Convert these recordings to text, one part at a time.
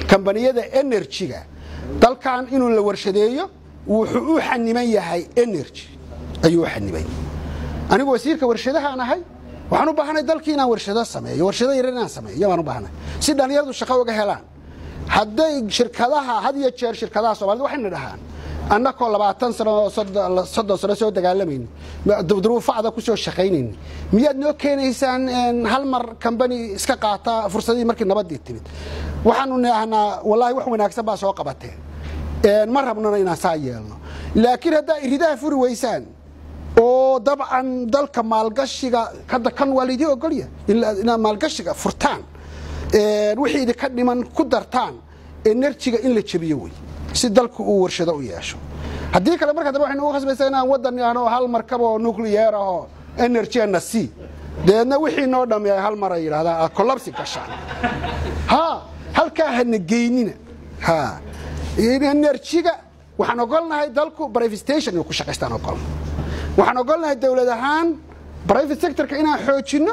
kambaniyada enerjiga dalkan inuu la warshadeeyo wuxuu u xaniman yahay energy ayuu u xaniban anigu wasiirka warshadahaan ahay waxaan u baahanay dalkii inaan warshado sameeyo warshado yaryar inaan sameeyo baan u baahanay si dhallinyaradu shaqo uga helaan hadday shirkadaha had iyo jeer shirkadaha soomaalida waxayna dhahaan annakoo labaatan sano oo soddon sano soo dagaalamayni duruufacda ku soo shaqaynayni miyaad noo keenaysaan hal mar kambani iska qaata fursadihii markii nabaddii timid waxaanu naahnaa wallaahi wax wanaagsan baa soo qabateen ma rabnona inaan saa yeelno laakiin haddaa iridaha furi weysaan oo dabcan dalka maalgashiga hadda kan waa laydii ogolya inaad maalgashiga furtaan wixii idinka dhiman ku dartaan enerjiga in la jebiyo wey si dalku uu warshado u yeesho haddii kale marka dambe waxaynu ugu khasbaysaa inaan waddan yaano hal markab oo nuclear ahoo energyna c deedna wixii noo dhammeeya hal mar ay yidhahdaan aad collapsi gashaan ha halkaa hana geynina ha enerjiga waxaan ogolnahay dalku private station inuu ku shaqaystaan ogolna waxaan ogolnahay dowlad ahaan private sectorka inaan xoojinno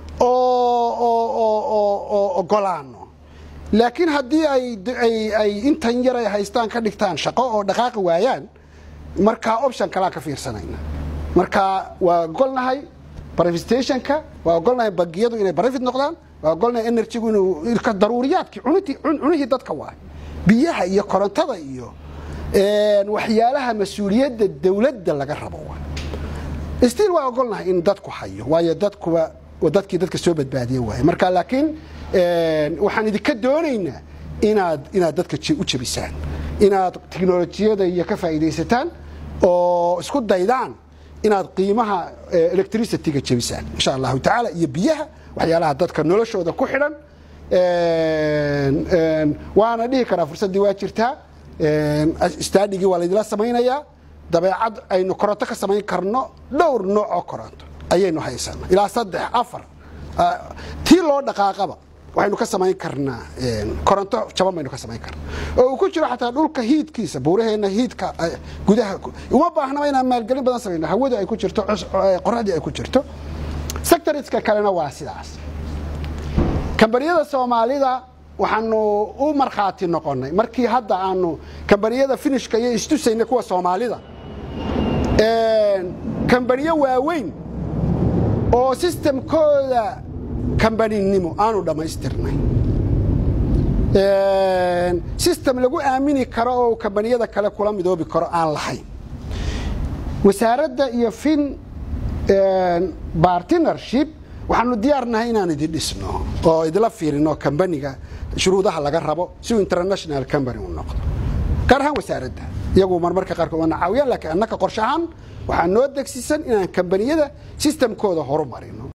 oo ogolaano laakiin haddii ay intan yar ay haystaan ka dhigtaan shaqo oo dhaqaaqi waayaan markaa option kalaan ka fiirsanayna marka waa ogolnahay private stationka waa ogolnahay bangiyadu inay private noqdaan waa ogolnahay enerjigu inuu daruuriyaadkii cunihii dadka waay biyaha iyo korontada iyo waxyaalaha mas-uuliyadda dowladda laga rabo stiil waa ogolnahay in dadku hayo waayo dadkuba dadkii dadka soo badbaadiye waay marka laakiin waxaan idinka doonaynaa inaad inaad dadka u jebisaan inaad tiknolojiyada iyo ka faa'iidaysataan oo isku daydaan inaad qiimaha electricityga jebisaan insha allahu tacaala iyo biyaha waxyaalaha dadka noloshooda ku xidhan waana dhihi karaa fursaddii waa jirtaa staadigii waa laydila samaynayaa dabeecad aynu koronto ka samayn karno dhowr nooc oo koronto ayaynu haysana ilaa saddex afar tii loo dhaqaaqaba waxaynu ka samayn karnaa koronto jaban baynu ka samayn karnaa oo uu ku jiro xataa dhulka hiidkiisa buuraheenna hiidka gudaha uma baahnaba inaan maalgelin badan samayno hawadu ay ku jirto qoraxdii ay ku jirto sectoriska kalena waa sidaas kambaniyada soomaalida waxaanu u markhaati noqonnay markii hadda aanu kambaniyada finishka iyo istusayna kuwa soomaalida kambaniyo waaweyn oo sistemkooda kambaninimo aanu dhammaystirnay sistem lagu aamini karo oo kambaniyada kale kula midoobi karo aan lahayn wasaaradda iyo fin bartnership waxaanu diyaarnahay inaan idin dhisno oo idila fiirino kambaniga shuruudaha laga rabo si uu international company u noqdo gaar ahaan wasaaradda iyagu marmarka qaarkood waana caawiyaan laakiin annaka qorshe ahaan waxaa noo degsisan inaan kambaniyada sistemkooda horu marino